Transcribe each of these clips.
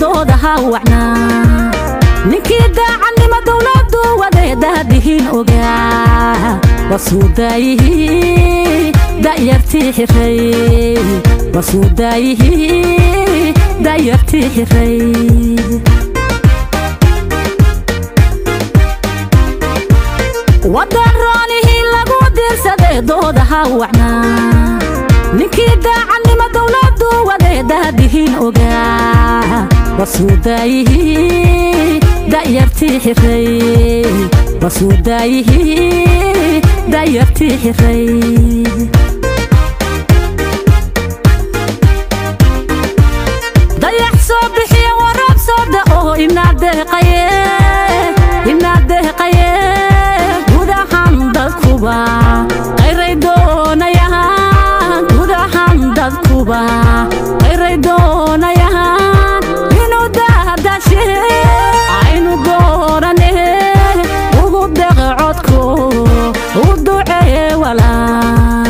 doodaha wacnaa ninkii daacannimo dowladdu wadeedahadihiin ogaa wasuudaayihii da'yartii xiray wasuudaayihii da'yartii xiray waddan roonihii lagu diirsaday doodaha wacnaa ninkii daacannimo dowladdu wadeedahadihiin ogaa wasuudaayihii da'yartii xiray wasuudaayihii da'yartii xiray dayax soo bixiya waraab soo da'o inaad deeqaye inaad deeqaye gudahan dadkuba qayray doonayaan gudahan dadkuba qayray doonayaan inuu dahdashe aynu doorane ugu deqe codko u ducee walaa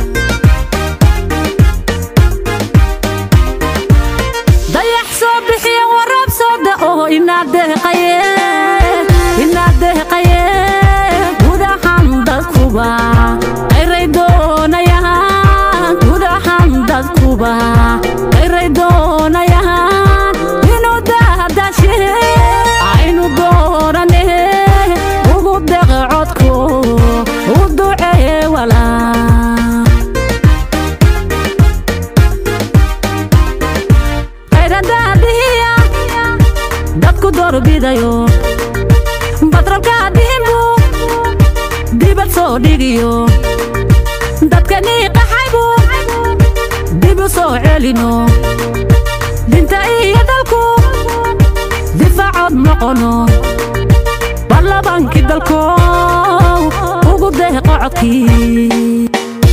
dayax soo bixiya waraab soo da'o inaad deeqaye inaad deeqaye gudahan dadkuba qayray doonayaan gudahan dadkuba qayray doonayaan inuu dahdashe aynu doorane ugu deqe codko u ducee walaa qayradaadihiya dadku doorbidayo batrolka dhimbu dibad soo dhigiyo dadkanii qaxaybu dib u soo celino dinta iyo dalku difaacood noqono ballabankii dalkow ugu deeqo codkii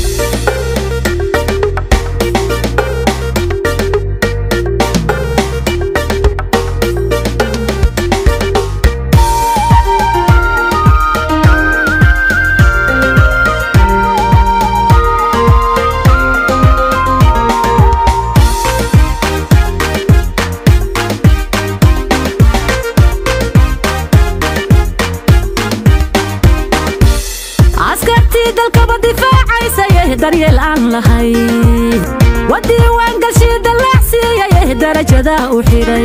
askartii dalkaba difaacaysaye daryeel aan lahay wadiiwaangalshii dallaacsiiyaye darajada u xidhay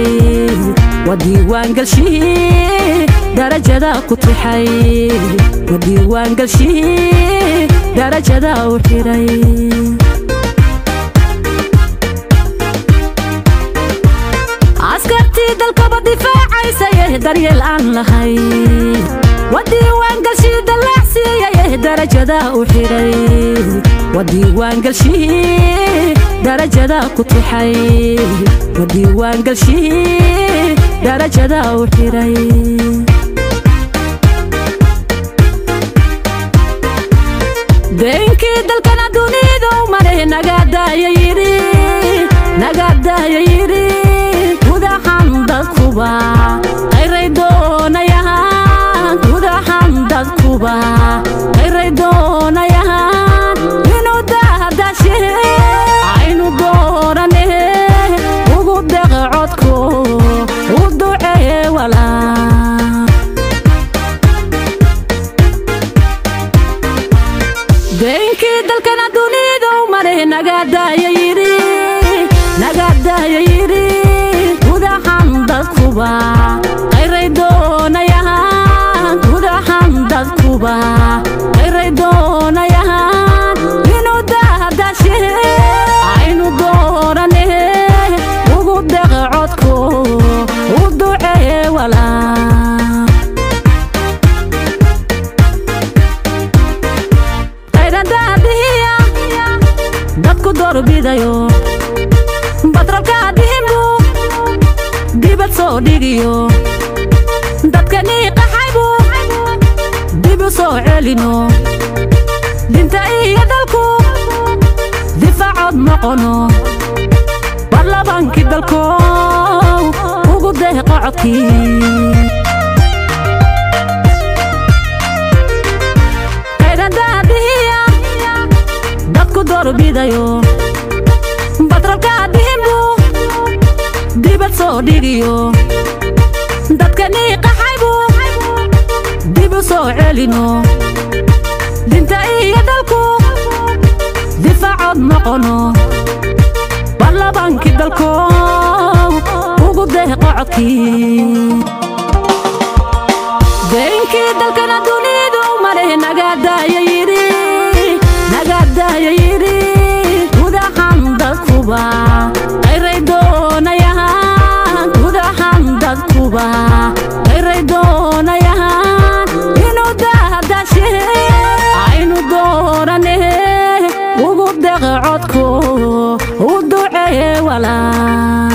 wadiiwaangalshii darajada ku tixay wadiiwaangalshii darajada u xidhay askartii dalkaba difaacaysaye daryeel aan lahay wadiiwaangalshii dallaacsiiyaye darajada u xidhay wadiiwaangalshii darajada ku tixay wadiiwaangalshii darajada u xidhay deenkii dalkana dunidu mare nagaadaaya yidhi nagaadaaya yidhi gudahan dadkuba qayray doonayaan gudahan dadkuba qayray doonayaan inuu dahdashe aynu doorane ugu deqe codko u ducee walaa deenkii dalkana dunidu mare nagaadaaya yidhi nagaadaaya yidhi gudahan dadkuba qayray doonayaan gudahan dadkuba qayray doonayaan inuu dahdashe aynu doorane ugu deqe codko u ducee walaa qayradaadihiya dadku doorbidayo batrolka dhimbu dibad soo dhigiyo dadkanii qaxaybu dib u soo celino dinta iyo dalku difaacood noqono ballabankii dalkow ugu deeqo codkii qayradaadihiya dadku doorbidayo batrolka dhimbu dibad soo dhigiyo dadkanii qaxaybu dib u soo celino dinta iyo dalku difaacood noqono ballabankii dalko ugu deeqo codkii deenkii dalkana dunidu maleh nagaadaaya yidhi nagaadaaya yidhi gudahan dadkuba qayray doonayahan gudahan dadkuba qayray doonayahan inuu dahdashe aynu doorane ugu deeqe codku u duceeye walaa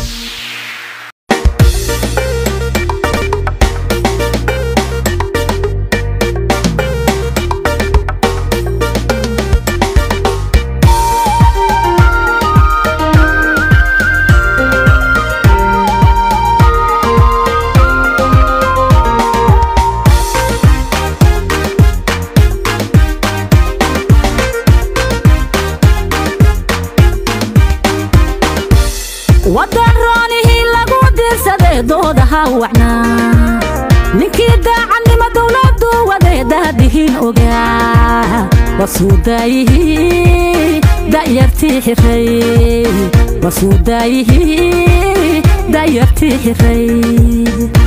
wadan roonihii lagu diirsaday doodaha wacnaa ninkii daacadnimo dowladdu wadeedahadihiin ogaa wasuudaayihii da'yartii xiray wasuudaayihii da'yartii xiray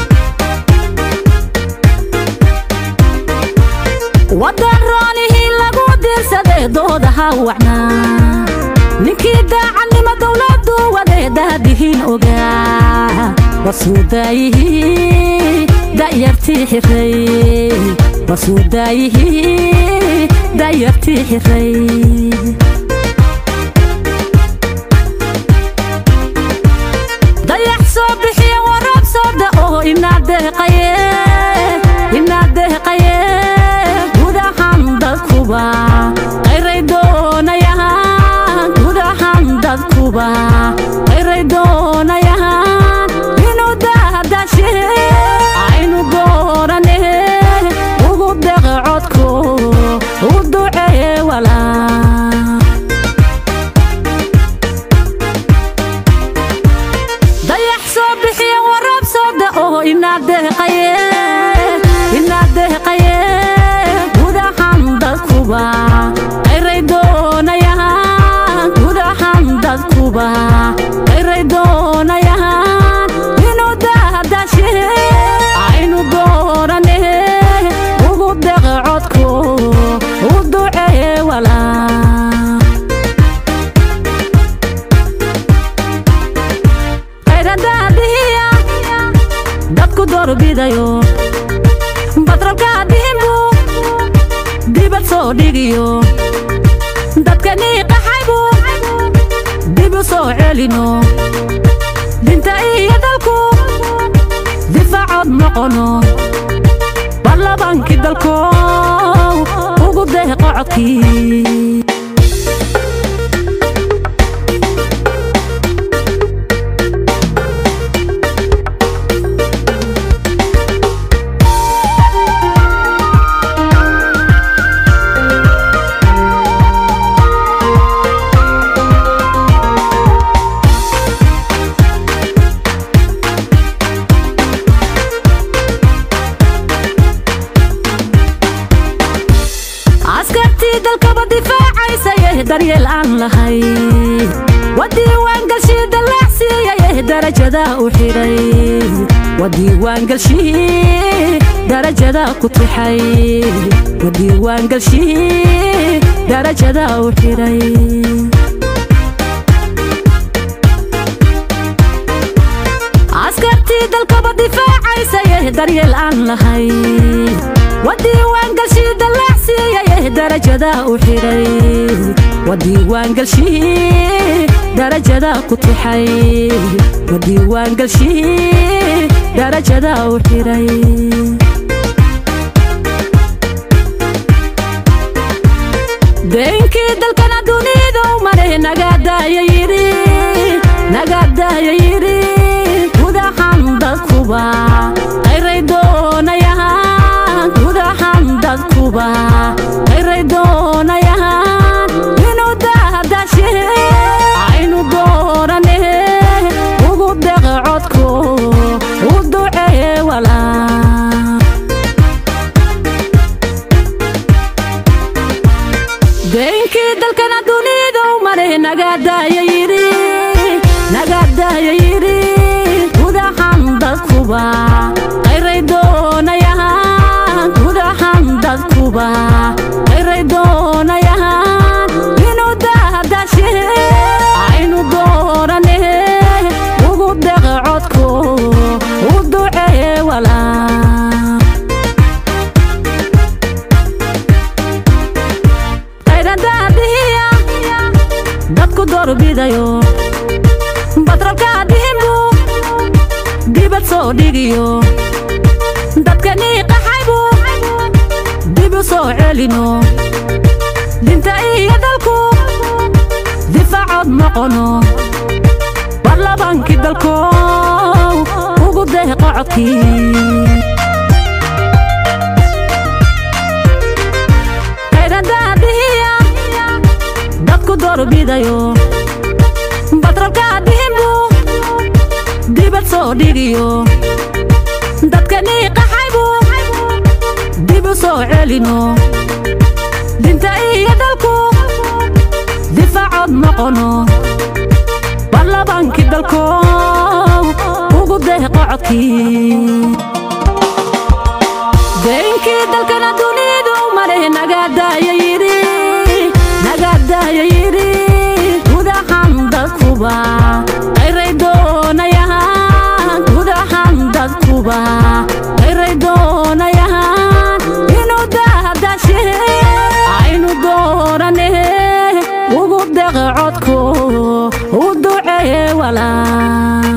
wadan roonihii lagu diirsaday doodaha wacnaa ninkii daacadnimo dowladdu wadeedahadihiin ogaa wasuudaayihii da'yartii xiray wasuudaayihii da'yartii xiray dayax soo bixiya waraab soo da'o inaa deeqaye inaa deeqaye gudahan dadkuba qayray doonayahan gudahan dadkuba qayray doonayahan inuu dahdashe aynu doorane ugu deeqe codku u duceeye walaa dayax soo bixiya waraab soo da'o inaa deeqaye inaa deeqaye gudahan dadkuba qayray doonayahan gudahan dadkuba qayray doonayahan inuu dahdashe aynu doorane ugu deeqe codku u duceeye walaa qayradaadihiya dadku doorbidayo batrolkaadihinbu dibad soo dhigiyo dadkanii qaxaybu dib u soo celino dinta iyo dalku difaacood noqono ballabankii dalko ugu deeqo codkii askartii dalkaba difaacaysaye daryeel aan lahay wadiiwaangalshii dallaacsiiyaye darajada u xidhay wadiiwaangalshii darajada ku tixay wadiiwaangalshii darajada u xidhay askartii dalkaba difaacaysaye daryeel aan lahay wadiiwaangalshii dallaacsiiyaye darajada u xidhay wadiiwaangalshii darajada ku tixay wadiiwaangalshii darajada u xidhay deenkii dalkana dunidu maleh nagaadaaya yidhi nagaadaaya yidhi gudahan dadkuba qayray doonayahan gudahan dadkuba qayray doonayahan inuu dahdashe aynu doorane ugu deeqe dadkuba qayray doonayaan gudahan dadkuba qayray doonayaan inuu dahdashe aynu doorane ugu deqe codku u ducee walaa qayradaadihiya dadku doorbidayo batrolkaa dhihinbu dibad soo dhigiyo dadkanii qaxaybu dib u soo celino dinta iyo dalku difaacood noqono baarlabaankii dalkow ugu deeqo codkii qayradaadihiya dadku doorbidayo batrolkaa dhihinbu dibad soo dhigiyo dadkanii qaxaybu dib u soo celino dinta iyo dalku difaacood noqono baarlabaankii dalkow ugu deeqo codkii deenkii dalkana dunidu maleh nagaadaaya yidhi nagaadaaya yidhi gudahan dadkuba qayray doonayaan gudahan dadkuba qayray doonayaan inuu dahdashe aynu doorane ugu deqe codku u ducee walaa